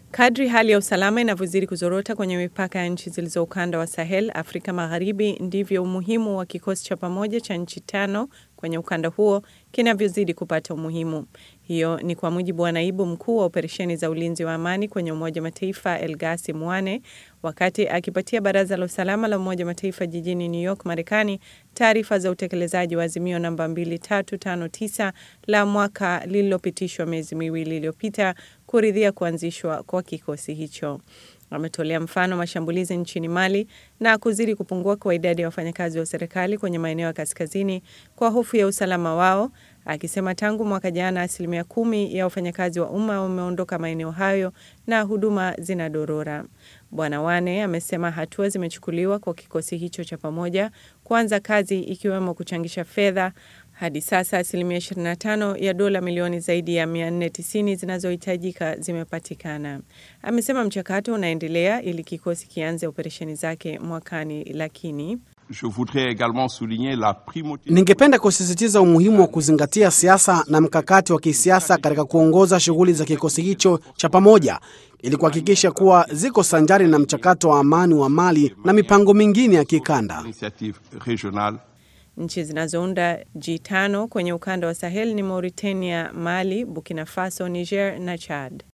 Kadri hali ya usalama inavyozidi kuzorota kwenye mipaka ya nchi zilizo ukanda wa Sahel, Afrika Magharibi, ndivyo umuhimu wa kikosi cha pamoja cha nchi tano kwenye ukanda huo kinavyozidi kupata umuhimu. Hiyo ni kwa mujibu wa naibu mkuu wa operesheni za ulinzi wa amani kwenye Umoja Mataifa Elgasi Mwane wakati akipatia Baraza la Usalama la Umoja Mataifa jijini New York, Marekani, taarifa za utekelezaji wa azimio namba 2359 la mwaka lililopitishwa miezi miwili iliyopita kuridhia kuanzishwa kwa kikosi hicho. Ametolea mfano mashambulizi nchini Mali na kuzidi kupungua kwa idadi ya wafanyakazi wa serikali kwenye maeneo ya kaskazini kwa hofu ya usalama wao, akisema tangu mwaka jana asilimia kumi ya wafanyakazi wa umma wameondoka maeneo hayo na huduma zinadorora. Bwana Wane amesema hatua zimechukuliwa kwa kikosi hicho cha pamoja kuanza kazi ikiwemo kuchangisha fedha. Hadi sasa asilimia 25 ya dola milioni zaidi ya 490 zinazohitajika zimepatikana. Amesema mchakato unaendelea ili kikosi kianze operesheni zake mwakani, lakini Ningependa kusisitiza umuhimu wa kuzingatia siasa na mkakati wa kisiasa katika kuongoza shughuli za kikosi hicho cha pamoja ili kuhakikisha kuwa ziko sanjari na mchakato wa amani wa Mali na mipango mingine ya kikanda. Nchi zinazounda G5 kwenye ukanda wa Sahel ni Mauritania, Mali, Burkina Faso, Niger na Chad.